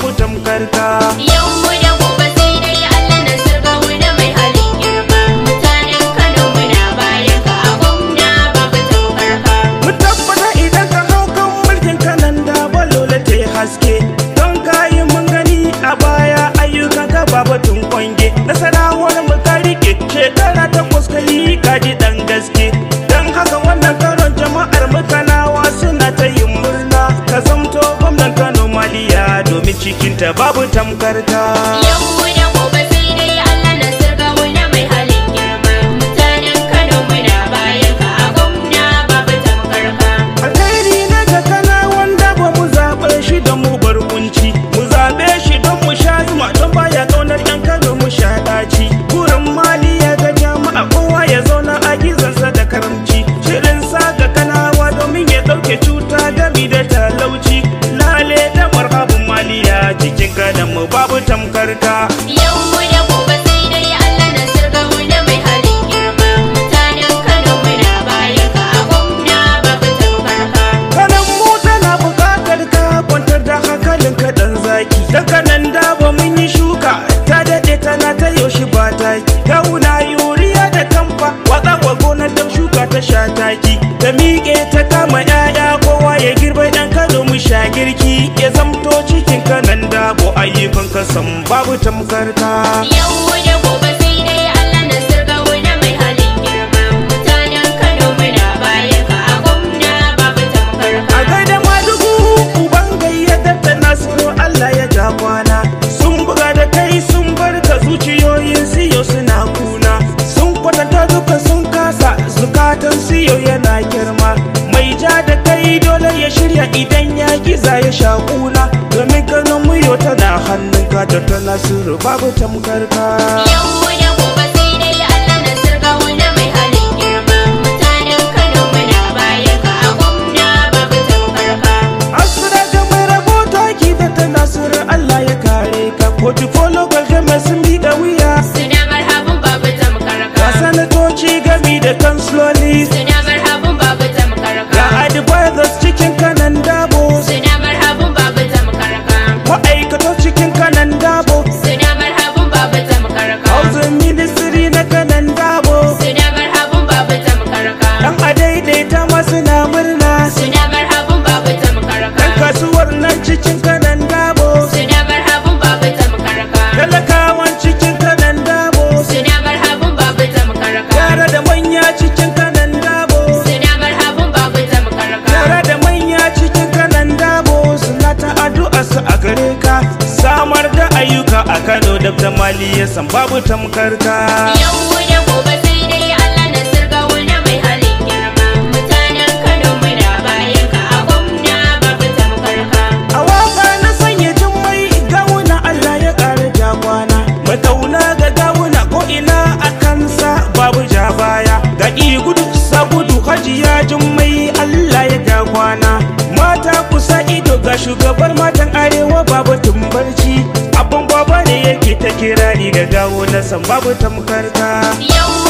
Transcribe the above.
babu tamkarka Yau mu da gobe sai dai Allah na sirga mu da mai halin girma. Mutanen Kano muna bayan ka a gwamna babu tamkar ka. mu tabbata idan ka hau kan mulkin kanan da balola ta yi haske don kayi mun gani a baya ayyukan ka ba batun kwange nasarawar mu ka rike shekara takwas ka yi kaji dan gaske don haka wannan karon jama'ar mu kanawa suna ta yin murna ka zamto gwamnan kano maliya domin cikinta babu tamkar ka Yau mu da gobe sai dai Allah na sirga mu da mai halin girma. Mutanen Kano muna bayan ka a gwamna babu tamkar ka. alheri na ga kana wanda ba mu zaɓe shi don mu bar kunci mu zaɓe shi don mu sha zuma don baya ƙaunar yan kano mu sha ɗaci burin mali ya ga jama'a kowa ya zauna a gizansa da karamci shirin sa ga kanawa domin ya ɗauke cuta gami da talauci lale da marhabin maliya cikin kanan mu babu tamkar ka Yau mu da gobe sai dai Allah na sirga mu da mai halin girma. Mutanen Kano muna bayan ka a gwamna babu tamkar ka. kanan mu tana buƙatar ka kwantar da hankalin ka dan zaki dan kanan da ba mun yi shuka ta daɗe tana ta yaushe ba taki kawuna yuriya da kamfa watsa wa gonar dan shuka ta sha taki ta miƙe ta kama 'ya'ya kowa ya girbe ɗan kano mu sha girki ya zamto cikin kanan dabo ayyukan kasan babu tamkar ka Yau mu da gobe sai dai Allah na sirga mu da mai halin girma. Mutanen Kano muna bayan ka a gwamna babu tamkar ka. a gaida madugu uban gayyatar da nasiru Allah ya ja kwana sun buga da kai sun bar ka zuciyoyin siyo suna kuna sun kwatanta duka sun kasa zukatan siyo yana girma mai ja da kai dole ya shirya idan ya giza ya sha kuna domin ganin muyo tana hannun ka da ta nasiru babu tamkar ka Yau mu da gobe sai dai Allah na sirga mu da mai halin girma. Mutanen Kano muna bayan ka a gwamna babu tamkar ka. Asira ga mai rabota ki da ta nasiru Allah ya kare ka kotu folo gwalgama sun bi da wuya Suna marhabin babu tamkar ga ka. sanatoci gami da kansiloli Suna marhabin babu tamkar ga ka. advisors cikin kanan dabo Suna marhabin babu tamkar ka. ma'aikato cikin kanan dabo Suna marhabin babu tamkar ka. housing ministry na kanan dabo Suna marhabin babu tamkar ka. dan a daidaita masu na murna Suna marhabin babu tamkar dan ka. kasuwar nan cikin kanan dabo Suna marhabin babu tamkar ka. talakawan cikin kanan dabo Suna marhabin babu tamkar ka. yara da manya cikin kanan dabo Suna marhabin babu tamkar ka. yara da manya cikin kanan dabo suna ta addu'a su a gare ka samar da ayyuka a Kano da ta mali ya san babu tamkar ka Yau mu da gobe sai dai Allah na sirga mu da mai halin girma. Mutanen Kano muna bayan ka a gwamna babu tamkar ka. a waka na sanya jummai gawuna Allah ya ƙara jagwana matauna ga gawuna ko ina a kansa babu ja baya ga gudu sa gudu hajiya jummai Allah ya jagwana mata kusa ido ga shugabar matan arewa babu tumbarci abin baba ne yake ta kirari ga gawo na san babu tamkar ka Yau